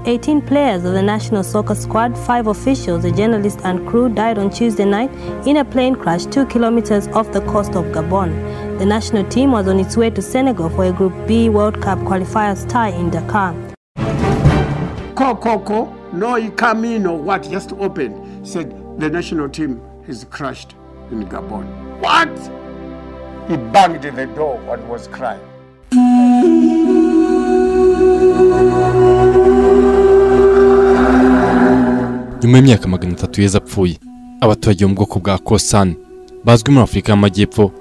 18 players of the national soccer squad, five officials, a journalist, and crew died on Tuesday night in a plane crash two kilometers off the coast of Gabon. The national team was on its way to Senegal for a Group B World Cup qualifiers tie in Dakar. Coco, no Camino, what just opened, said the national team is crashed in Gabon. What? He banged the door and was crying. nyuma y'imyaka magana atatu yeza apfuye abaturage bo mu bwoko bwa kosani bazwi muri afurika y'amajyepfo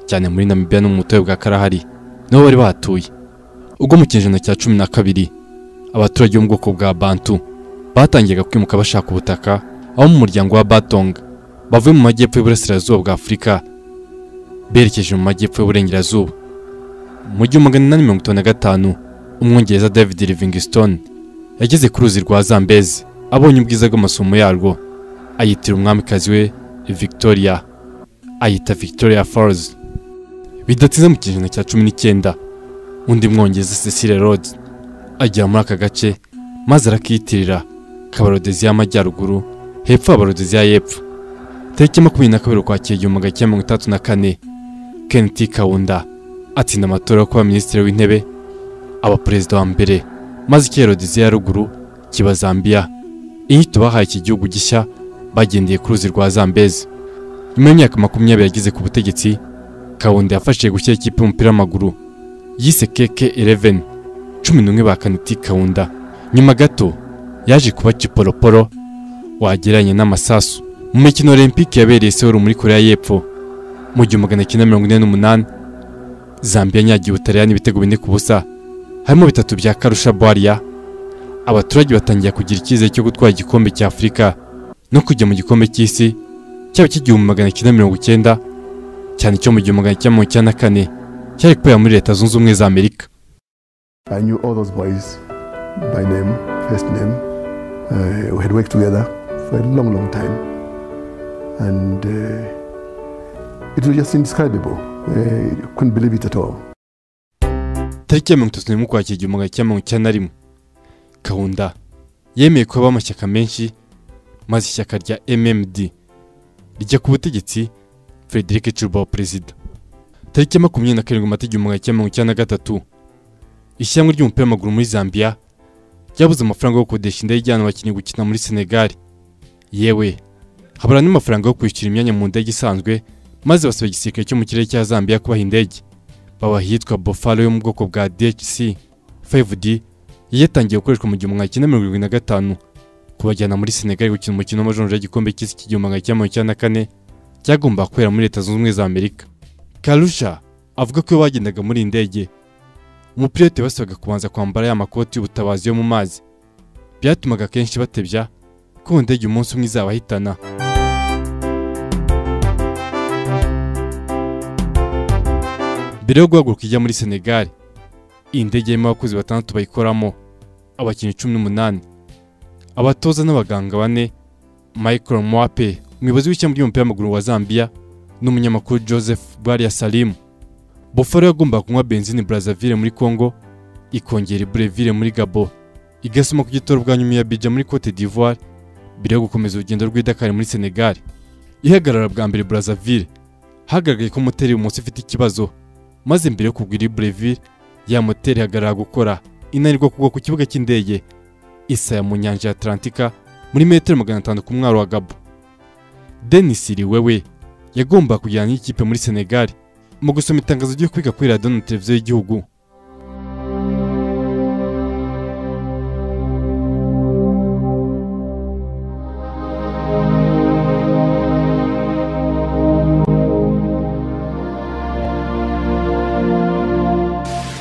cyane muri namibia no mu butayu bwa karahari niho bari batuye ubwo mu kinyejana cya cumi na kabiri abaturage bo mu bwoko bwa bantu batangiraga kwimuka bashaka ubutaka aho mu muryango wa batonga bavuye mu majyepfo y'uburasirazuba bwa afurika berekeje mu majyepfo y'uburengerazuba mu gihumbi magana inani mirongo itanu na gatanu umwongereza david livingstone yageze ku ruzi rwa zambezi abonye ubwiza bw'amasomo yarwo ayitira umwamikazi we victoria ayita victoria falls bidatinze mu kinyejana cya cumi n'icyenda undi mwongeze cecile rhodes agera muri aka gace maze arakiyitirira kabarodezi y'amajyaruguru hepfo abarodezi y'epfo tariki makumyabiri na kabiri ukwakira igihumbi magana cyenda mirongo itandatu na kane kenneth kawunda atsinda amatora yo kuba minisitiri w'intebe aba perezida wa mbere maze icyerodezi ya ruguru kiba zambia inyito bahaye iki gihugu gishya bagendeye ku ruzi rwa zambezi nyuma y'imyaka makumyabiri yageze ku butegetsi kawunda yafashije gushyira ikipe y'umupira w'amaguru yise keke 11 cumi n'umwe ba kaniti kawunda nyuma gato yaje kuba kiporoporo wagereranya n'amasasu mu mikino olympique yabereye seoul muri korea y'epfo mu gihumbi magana cyenda mirongo ine n'umunani zambia yanyagiye ubutaliyani ibitego bine ku busa harimo bitatu bya karusha bwariya abaturage batangira kugira icyizere cyo gutwara igikombe cya afurika no kujya mu gikombe cy'isi cyaba cy'igihumbi magana cyenda mirongo icyenda cyane cyo mu gihumbi magana cyenda mirongo icyenda na kane cyari kubera muri leta zunze ubumwe za amerika I knew all those boys by name, first name. Uh, we had worked together for a long, long time. And uh, it was just indescribable. Uh, couldn't believe it at all. tariki ya mirongo itatu n'imwe ukwakira igihumbi magana cyenda mirongo icyenda na rimwe kawunda yemeye ko habaho amashyaka menshi maze ishyaka rya mmd rijya ku butegetsi frederic cuba perezida tariki ya makumyabiri na karindwi mata igihumbi magana cyenda mirongo icyenda na gatatu ishyirahamwe ry'umupira w'amaguru muri zambia ryabuze amafaranga yo gukodesha indege ijyana abakinnyi gukina muri senegal yewe habura n'amafaranga yo kwishyura imyanya mu ndege isanzwe maze basaba igisirikare cyo mu kirere cya zambia kubaha indege babaha iyitwa bofalo yo mu bwoko bwa dhc 5d yari yatangiye gukoreshwa mu gihumbi magana cyenda mirongo irindwi na gatanu kubajyana muri senegali gukina umukino w'amajonjora y'igikombe cy'isi cy'igihumbi magana cyenda mirongo icyenda na kane cyagombaga kubera muri leta zunze ubumwe za amerika karusha avuga ko iyo bagendaga muri iyi ndege umupilote basabaga kubanza kwambara ya makoti y'ubutabazi yo mu mazi byatumaga akenshi batebya ko iyo ndege umunsi umwe izabahitana mbere yo guhaguruka ijya muri senegali iyi ndege irimo abakozi batandatu bayikoramo abakinnyi cumi n'umunani abatoza n'abaganga bane michael mwape umuyobozi w'ishyamba ry'umupira w'amaguru wa zambia n'umunyamakuru joseph baria salimu bofaro yagombaga kunywa benzine brazzaville muri congo ikongera ibureville muri gabo igasoma ku gitoro bwa nyuma ya bija muri cote d'ivoire mbere yo gukomeza urugendo rw'idakari muri senegal ihagarara bwa mbere brazzaville hagaragaye ko moteri ibumoso ifite ikibazo maze mbere yo kugura ibureville ya moteri ihagarara gukora inanirwa kugwa ku kibuga cy'indege isaya mu nyanja ya Atlantika muri metero magana atanu ku mwaro wa Gabo Denis Iriwewe yagomba kujyana n'ikipe muri Senegal mu gusoma itangazo ryo kwiga kuri radiyo na televiziyo y'igihugu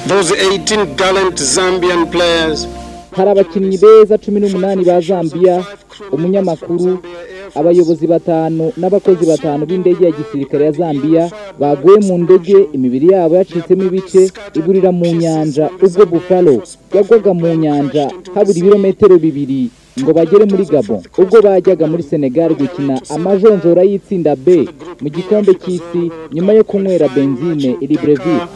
Those 18 gallant Zambian players. hari abakinnyi beza cumi n'umunani ba zambia umunyamakuru abayobozi batanu n'abakozi batanu b'indege ya gisirikare ya zambia baguye mu ndege imibiri yabo yacitsemo ibice iburira mu nyanja ubwo bufalo yagwaga mu nyanja habura ibirometero bibiri ngo bagere muri gabo ubwo bajyaga muri senegal gukina amajonjora y'itsinda b mu gikombe cy'isi nyuma yo kunywera benzine iri breville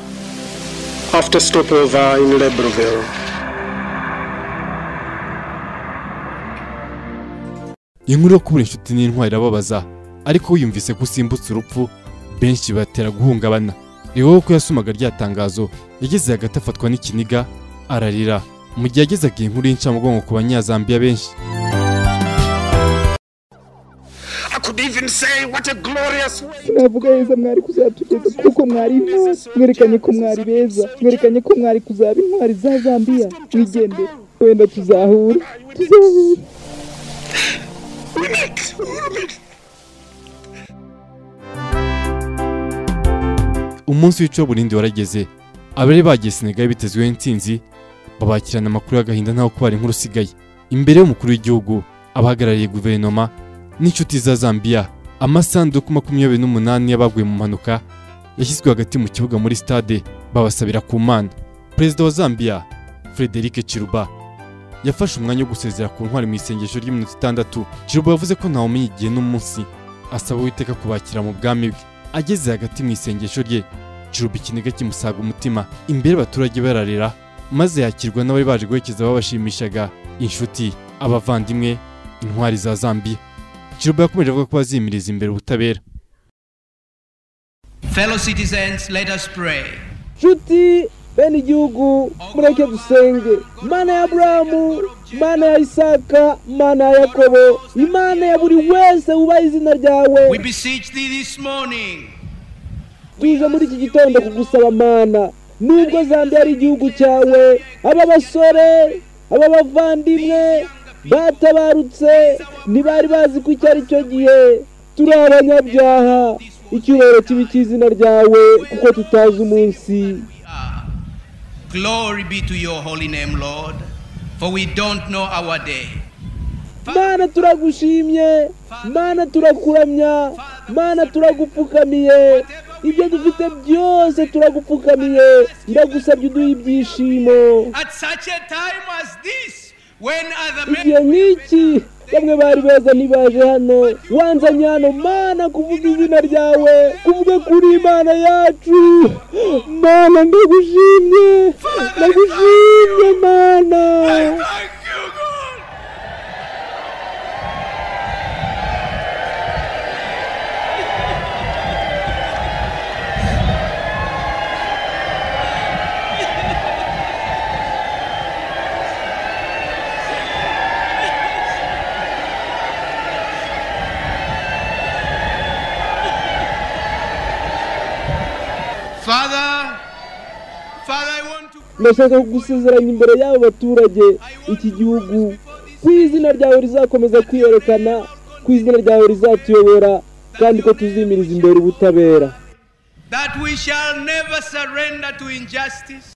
After stopover in Libreville. inkuru yo kubura inshuti n'intwari irababaza ariko wiyumvise ko usimbutse urupfu benshi batera guhungabana ni wowe ko yasumaga rya tangazo yageze hagati afatwa n'ikiniga ararira mu gihe yagezaga iyi nkuru y'incamugongo ku banyazambiya benshi I could even say, What a glorious way! sinavuga heza mwari kuzatugeza kuko mwari intwari mwerekanye ko mwari beza mwerekanye ko mwari kuzaba intwari za zambiya mwigendere wenda tuzahura tuzahura We meet! We will meet! umunsi w'icoburindi warageze abari bagiye senegali bitezweho intsinzi babakirana amakuru y'agahinda ntaho kubara inkuru usigaye imbere y'umukuru w'igihugu abahagarariye guverinoma n'inshuti za zambiya amasanduku makumyabiri n'umunani y'abaguye mu mpanuka yashyizwe hagati mu kibuga muri stade babasabira ku mana perezida wa zambiya frederic Chiluba yafashe umwanya wo gusezera ku ntwari mu isengesho ry'iminota itandatu Chiluba yavuze ko ntawumenya igihe n'umunsi asaba uwiteka kubakira mu bwami bwe ageze hagati mu isengesho rye Chiluba ikiniga kimusaga umutima imbere y'abaturage bararira maze yakirwa n'abari baje guherekeza babashimishaga inshuti abavandimwe intwari za zambiya Chiluba yakomeje avuga ko bazimiriza imbere ubutabera Fellow citizens, let us pray. nshuti bene igihugu mureke dusenge imana ya aburahamu imana ya isaka imana ya yakobo imana ya buri wese wubaha izina ryawe We beseech thee this morning tuje muri iki gitondo kugusaba mana nubwo zambia ari igihugu cyawe aba basore aba bavandimwe batabarutse ntibari bazi ko icyo ari cyo gihe turi abanyabyaha icyubahiro kibi cy'izina ryawe kuko tutazi umunsi we are. Glory be to your holy name, Lord, for we don't know our day. mana turagushimye mana turakuramya mana turagupfukamiye ibyo dufite byose turagupfukamiye ndagusabye uduha ibyishimo At such a time as this, when other igihe men nk'iki bamwe bari beza ntibaje hano wanzanye hano mana kuvuga izina ryawe kuvuga kuri imana yacu mana ndagushimye ndagushimye mana thank you, God. Father, Father, I want to. ndashaka kugusezeranya imbere y'abo baturage iki gihugu ku izina ryawe rizakomeza kwiyerekana ku izina ryawe rizatuyobora kandi ko tuzimiriza imbere ubutabera that we shall never surrender to injustice.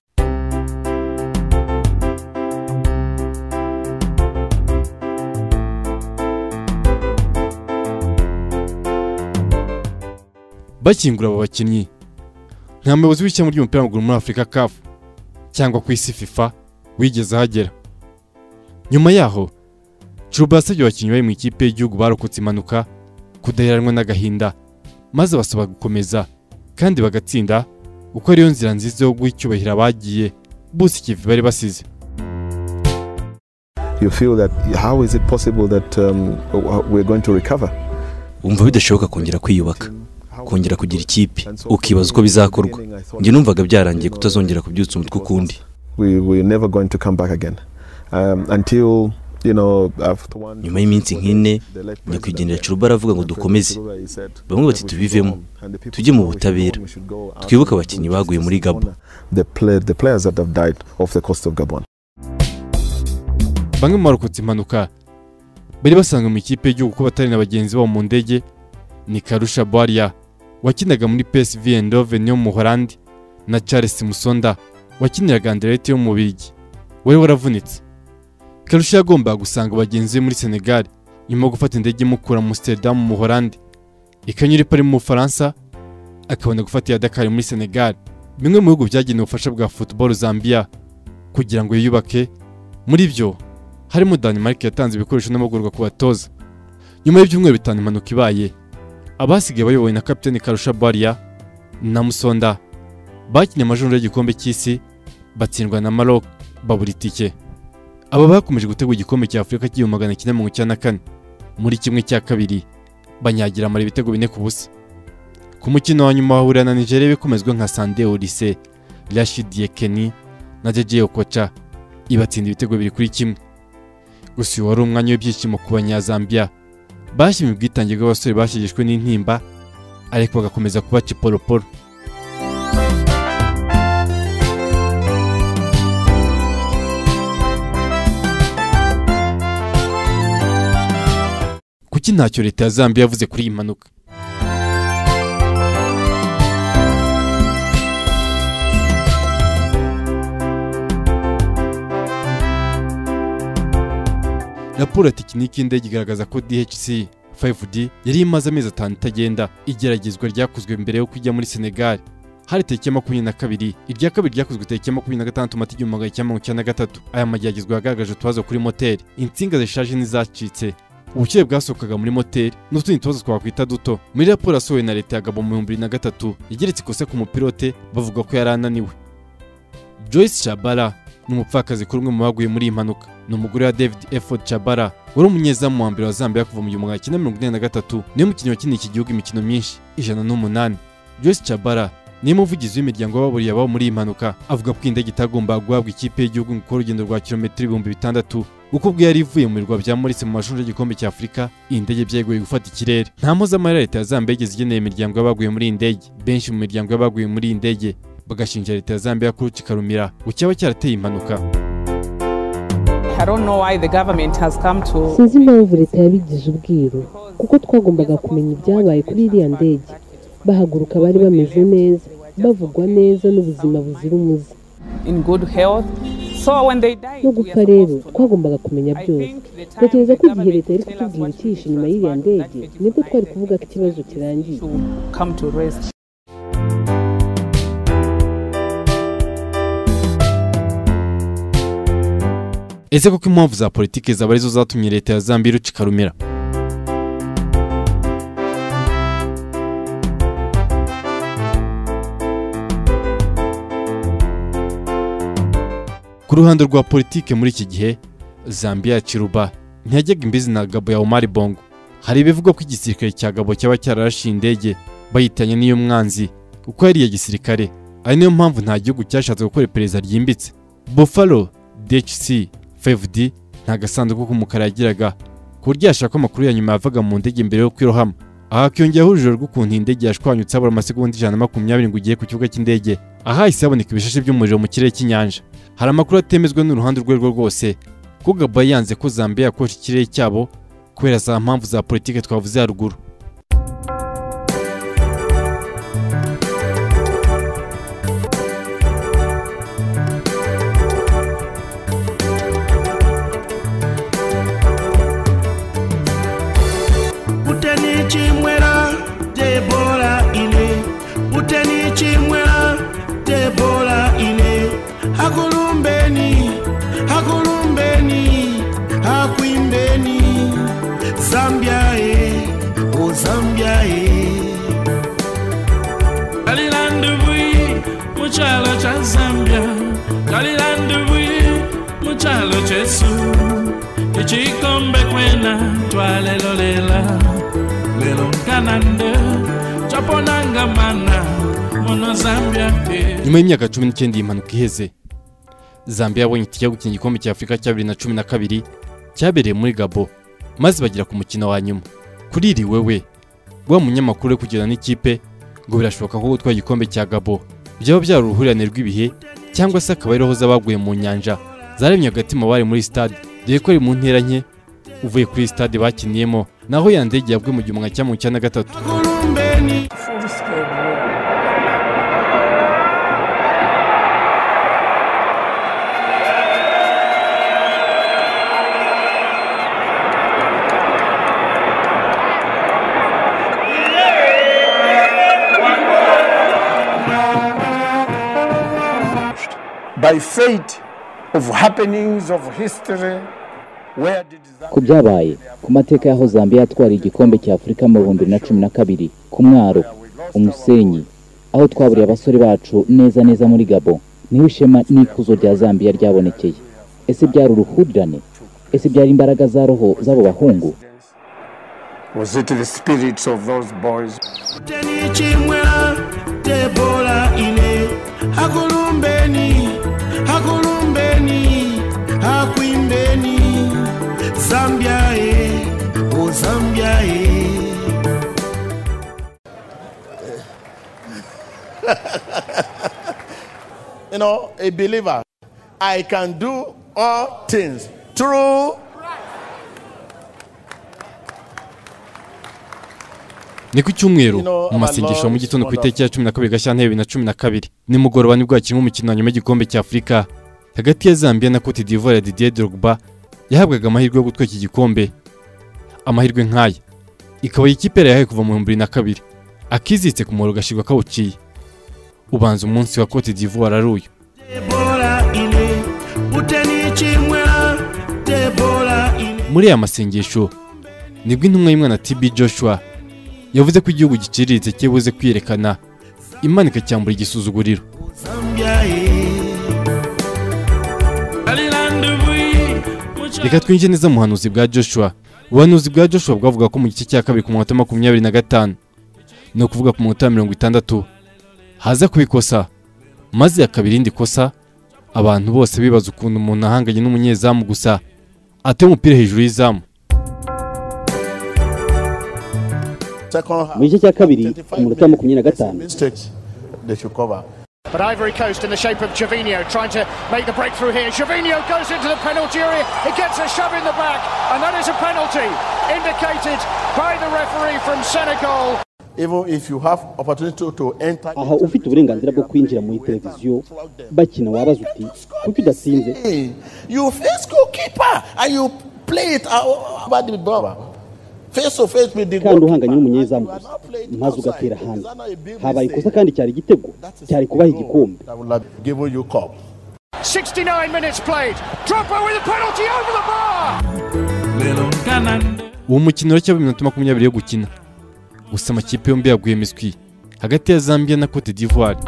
bakingura abo bakinnyi nta muyobozi w'ishyamba ry'umupira w'amaguru muri afurika kafu cyangwa ku isi fifa wigeze ahagera nyuma yaho cuba yasabye abakinnyi bari mu ikipe y'igihugu barokotse impanuka kudaheranwa n'agahinda maze basaba gukomeza kandi bagatsinda kuko ariyo nzira nziza yo guha icyubahiro abagiye bose ikivi bari basize You feel that how is it possible that um, w- we're going to recover? wumva bidashoboka kongera kwiyubaka kongera kugira ikipe ukibaza uko bizakorwa njye numvaga byarangiye kutazongera kubyutsa umutwe ukundi We, we're never going to come back again um, until you know after one. nyuma y'iminsi nk'ine the late nyakwigendera president, curuba aravuga ngo dukomeze Chiluba, he said, bamwe bati tubivemo tujye mu butabera twibuke abakinnyi baguye muri gabon the, play, the players that have died off the coast of gabon bamwe mu barokotse impanuka bari basanzwe mu ikipe y'igihugu ko batari na bagenzi babo mu ndege ni karusha bwaria wakinaga muri psv eindhoven yo mu holandi na charles musonda wakiniraga anderete yo mu bigi wari waravunitse karusha yagombaga gusanga bagenzi be muri senegal nyuma yo gufata indege imukura mu amsterdam mu holandi ikanyura ipari mu bufaransa akabona gufata iya dakar muri senegal bimwe mu bihugu byagenewe ubufasha bwa football zambia kugira ngo yiyubake muri byo harimo Denmark yatanze ibikoresho n'amahugurwa ku batoza nyuma y'ibyumweru bitanu impanuka ibaye abasigaye bayobowe na kapitani Karusha Bwaria na Musonda bakinnye amajonjora y'igikombe cy'isi batsindwa na Maroc babura itike aba bakomeje gutegura igikombe cya Afurika cy'ibihumbi magana cyenda mirongo icyenda na kane muri kimwe cya kabiri banyagira amara ibitego bine ku busa ku mukino wa nyuma bahurira na nigeria bikomezwe nka sande orise rashid yekeni na jeje okocha ibatsinda ibitego bibiri kuri kimwe gusa uyu wari umwanya w'ibyishimo ku banyazambiya bashimiye ubwitange bw'abasore bashegeshwe n'intimba ariko bagakomeza kuba ciporoporo kuki ntacyo leta ya zambia yavuze kuri iyi mpanuka raporo ya tekiniki y'indege igaragaza ko dhc 5d yari imaze amezi atanu itagenda igeragezwa ryakozwe mbere yo kujya muri senegal hari tariki ya makumyabiri na kabiri irya kabiri ryakozwe tariki ya makumyabiri na gatandatu mata igihumbi magana cyenda mirongo icyenda na gatatu aya mageragezwa yagaragaje utubazo kuri moteri insinga zishaje n'izacitse ubukire bwasohokaga muri moteri n'utundi tubazo twakwita duto muri raporo yasohowe na leta ya gabo mu bihumbi bibiri na gatatu igeretse ikosa ku mupilote bavuga ko yari ananiwe joyce shabara ni umupfakazi kuri umwe mu baguye muri iyi mpanuka ni umugore wa david efford shabara wari umunyezamu wa mbere wa zambia kuva mu gihumbi magana cyenda mirongo inani na gatatu niwe mukinnyi wakiniye iki gihugu imikino myinshi ijana n'umunani joyce shabara niwe muvugizi w'imiryango y'ababuriye ababo muri iyi mpanuka avuga ko iyi ndege itagomba guhabwa ikipe y'igihugu ngo ikore urugendo rwa kilometero ibihumbi bitandatu kuko ubwo yari ivuye mu birwa bya morise mu mashuri y'igikombe cya afurika iyi ndege byeguye gufata ikirere nta mpuzamahanga leta ya zambia igeze igeneye imiryango y'abaguye muri iyi ndege benshi mu miryango y'abaguye muri iyi ndege bagashinja leta ya zambia ko kikarumira ngo cyaba cyarateye impanuka I don't know why the government has come to sinzi impamvu leta yabigize ubwiru kuko twagombaga kumenya ibyabaye kuri iriya ndege bahaguruka bari bameze neza bavugwa neza n'ubuzima buzira umuze in good health. So when they died, we are Nogufa rero supposed to know. twagombaga kumenya I byose think the time ndatekereza the ko igihe government leta yari tell us kutubwira what to icyihishe do inyuma was y'iriya that ndege it would nibwo be twari like kuvuga ko ikibazo this kirangiye to come to rest. ese koko impamvu za politiki zaba arizo zatumye leta ya zambia irucika rumira ku ruhande rwa politiki muri iki gihe zambia ya ciruba ntiyajyaga imbizi na gabo ya omari bongo hari ibivugwa ko igisirikare cya gabo cyaba cyararashe indege bayitanye n'iy'umwanzi kuko yari iya gisirikare ari nayo mpamvu nta gihugu cyashatse gukora iperereza ryimbitse buffalo DHC 5D nta gasanduku k'umukara yagiraga ku buryo yashaka amakuru ya nyuma yavaga mu ndege mbere yo kwirohama aha hakiyongeraho urujijo rw'ukuntu iyi ndege yashwanyutse habura amasegonda ijana na makumyabiri ngo ugiye ku kibuga cy'indege ahahise haboneka ibishashi by'umuriro mu kirere cy'inyanja hari amakuru atemezwa n'uruhande urwo ari rwo rwose ko gabo yanze ko zambia yakosha ikirere cyabo kubera za mpamvu za politiki twavuze haruguru uteni chimwera debora ine uteni chimwera debora ine hakulumbeni hakulumbeni hakwimbeni zambia e o zambia e galilandubui muchalo cha zambia galilandubui muchalo chesu ichikombe kwena twalelolela lelo nkanande chaponangamana mono zambia te nyuma y'imyaka cumi n'icyenda iyi mpanuka iheze zambia yabonye itike yo gukina igikombe cya afurika cya bibiri na cumi na kabiri cyabereye muri gabo maze bagera ku mukino wa nyuma kuri iri wewe wa munyamakuru uri kugirana n'ikipe ngo birashoboka ko gutwara igikombe cya gabo byaba byari uruhurirane rw'ibihe cyangwa se akaba ariho z'abaguye mu nyanja zaremye agatima bari muri stade dore ko ari mu ntera nke uvuye kuri iyi stade bakiniyemo naho ya ndege yabwe mu gihumbi kimwe magana cyenda mirongo icyenda na gatatu hakulumbeni By fate of happenings of history, where did ku Zambia byabaye ku mateka y'aho zambia yatwara igikombe cya afurika mu bihumbi bibiri na cumi na kabiri ku mwaro umusenyi aho twaburiye abasore bacu neza neza muri gabo niho ishema n'ikuzo rya zambia ryabonekeye ese byari uruhurirane ese byari imbaraga za roho z'abo bahungu Was it the spirits of those boys? teni chimwela tebola ine hakulumbeni hakulumbeni hakwimbeni zambia e o zambia e you know, a believer, I can do all things through ni ku cyumweru mu masengesho ya mu gitondo ku itariki ya cumi na kabiri gashyantare bibiri na cumi na kabiri nimugoroba nibwo hakinwa umukino wa nyuma w'igikombe cya afurika hagati ya zambia na cote d'ivoire didier drogba yahabwaga amahirwe yo gutwika igikombe amahirwe nk'aya ikaba iyi kipe yari yahaye kuva mu bihumbi bibiri na kabiri akizitse ku muhoro gashyirwa kawuciye ubanza umunsi wa cote d'ivoire ari uyu tebola ine uteni chimwela tebola ine muri aya masengesho nibwo intumwa y'umwana TB Joshua yavuze ko igihugu giciriritse kibuze kwiyerekana imana ikacyambura igisuzuguriro zambia e galilande bwi reka twinjire neza mu buhanuzi bwa Joshua ubuhanuzi bwa Joshua bwavuga ko mu gice cya kabiri ku munota makumyabiri na gatanu ni ukuvuga ku munota mirongo itandatu haza kubikosa maze hakaba irindi kosa abantu bose bibaza ukuntu umuntu ahanganye n'umunyezamu gusa ateye umupira hejuru y'izamu second mu gice cya kabiri ku munota wa makumyabiri na gatanu mistakes they should cover. But Ivory Coast in the shape of Jovino trying to make the breakthrough here. Jovino goes into the penalty area. He gets a shove in the back, and that is a penalty indicated by the referee from Senegal. Even if you have opportunity to, to enter, aha ufite uburenganzira bwo kwinjira muri televiziyo bakina wabaza uti kuki udatsinze you face goalkeeper and you play it out- over the ball. Face to face with the kandi goalkeeper. uhanganye n'umunyezamu gusa maze ugatera hanze habaye ikosa kandi cyari igitego cyari kubaha igikombe I will have given you cup. 69 minutes played. Drogba with a penalty over the bar. uwo mukino rero cyaba iminota makumyabiri yo gukina gusa amakipe yombi yaguye imiswi hagati ya zambia na cote d'ivoire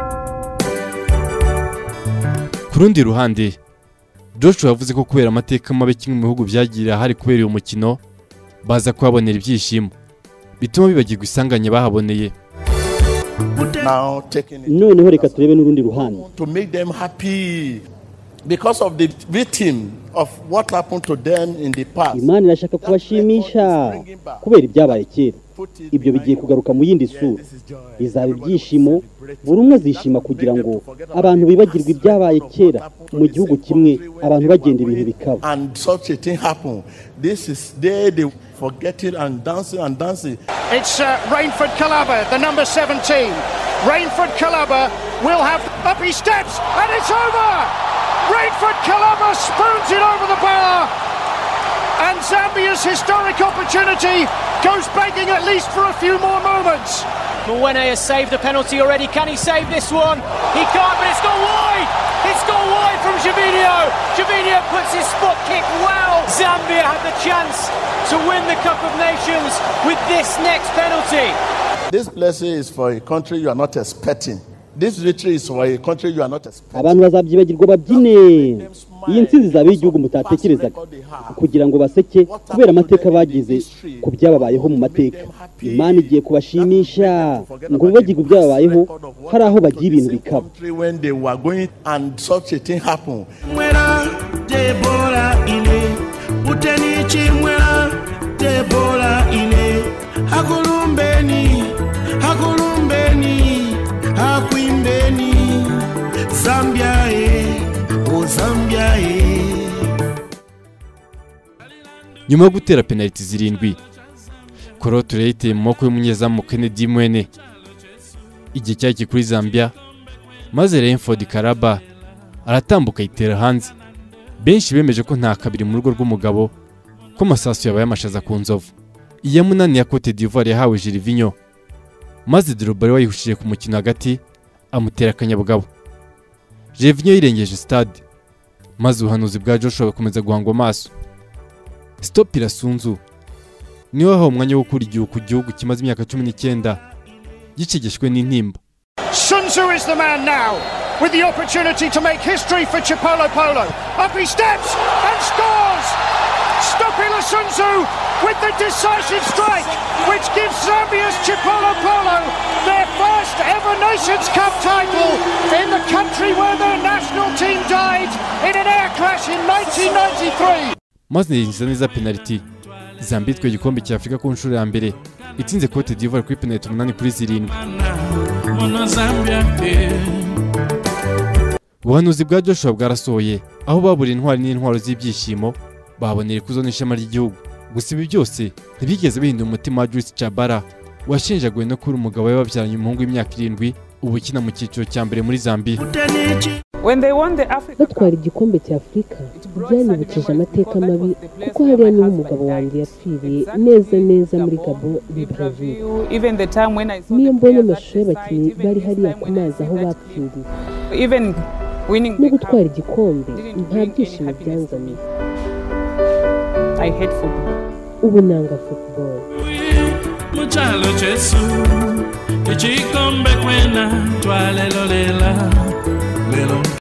ku rundi ruhande joshua yavuze ko kubera amateka mabi kimwe mu bihugu byagiriye ahari kubera uyu mukino baza kuhabonera ibyishimo bituma bibagirwa isanganye bahaboneye Now taking it noneho reka turebe n'urundi ruhande to make them happy because of the victim of what happened to them in the past. imana irashaka kubashimisha kubera ibyabaye kera ibyo bigiye kugaruka mu yindi sura bizaba ibyishimo buri umwe azishima kugira ngo abantu bibagirwe ibyabaye kera mu gihugu kimwe abantu bagenda ibintu bikaba and such a thing happen this is there they forget it and dancing and dancing It's uh, Rainford Calaba, the number 17. Rainford Calaba will have up he steps, and it's over. Rainford Calaba spoons it over the bar, and Zambia's historic opportunity goes begging at least for a few more moments. Mwene has saved the penalty already. Can he save this one? He can't, but it's gone wide. It's gone wide from Javinho. Javinho puts his spot kick well. Zambia had the chance to win the Cup of Nations with this next penalty. this blessing is for a country you are not expecting this victory is for a country you are not expecting abantu bazabyibagirwa babyine iyi ntsinzi izaba iy'igihugu mutatekerezaga kugira ngo baseke kubera amateka bagize ku byababayeho mu mateka imana igiye kubashimisha ngo bibagirwe ibyababayeho hari aho bagira ibintu bikaba Country when they were going and such a thing happen mwela tebola ine uteni chimwela tebola ine hakulumbeni hakulumbeni hakwimbeni zambia e o zambia e nyuma yo gutera penaliti zirindwi koro tureyiteye mu maboko y'umunyezamu kennedy mwene igihe cyari kuri zambia maze renford karaba aratambuka yitera hanze benshi bemeje ko nta kabiri mu rugo rw'umugabo ko amasasu yabaye amashaza ku nzovu iya munani ya cote d'ivoire yahawe jirivinyo maze dorobari wayihushije ku mukino hagati amutera akanyabugabo jirivinyo yirengeje stade maze ubuhanuzi bwa joshua bukomeza guhangwa amaso stop irasunzu niwe wahawe umwanya wo gukura igihugu gihugu kimaze imyaka cumi n'icyenda gicegeshwe n'intimba Sun Tzu is the man now with the opportunity to make history for Chipolo Polo. Up he steps and scores! Stopila Sunzu with the decisive strike, which gives Zambia's Chipolo Polo their first ever Nations Cup title in the country where their national team died in an air crash in 1993. maze yinjiza neza penaliti zambia itwaye igikombe cya afurika ku nshuro ya mbere itsinze cote d'ivoire kuri penaliti umunani kuri zirindwi Mbona Zambia pe ubuhanuzi bwa joshua bwarasohoye aho baburiye intwari n'intwaro z'ibyishimo babonera ikuzo n'ishema ry'igihugu gusa ibi byose ntibigeze bihinda umutima wa Joyce Chabara washinjaguwe no kuba umugabo we babyaranye umuhungu w'imyaka irindwi ubu ukina mu cyiciro cya mbere muri Zambia When they won the Africa batwara igikombe cya afurika byanyibukije amateka mabi kuko hariya niho umugabo wanjye yapfiriye neza neza muri gabo ni brazil Cup, even the time when I saw niyo the mbonye players amashusho y'abakinnyi bari hariya ku mazi aho bapfiriye even winning no the cup, gutwara igikombe nta byishimo byanzaniye I hate football. ubu nanga football mu cyalo cyesu igikombe kwena twalelolela lelo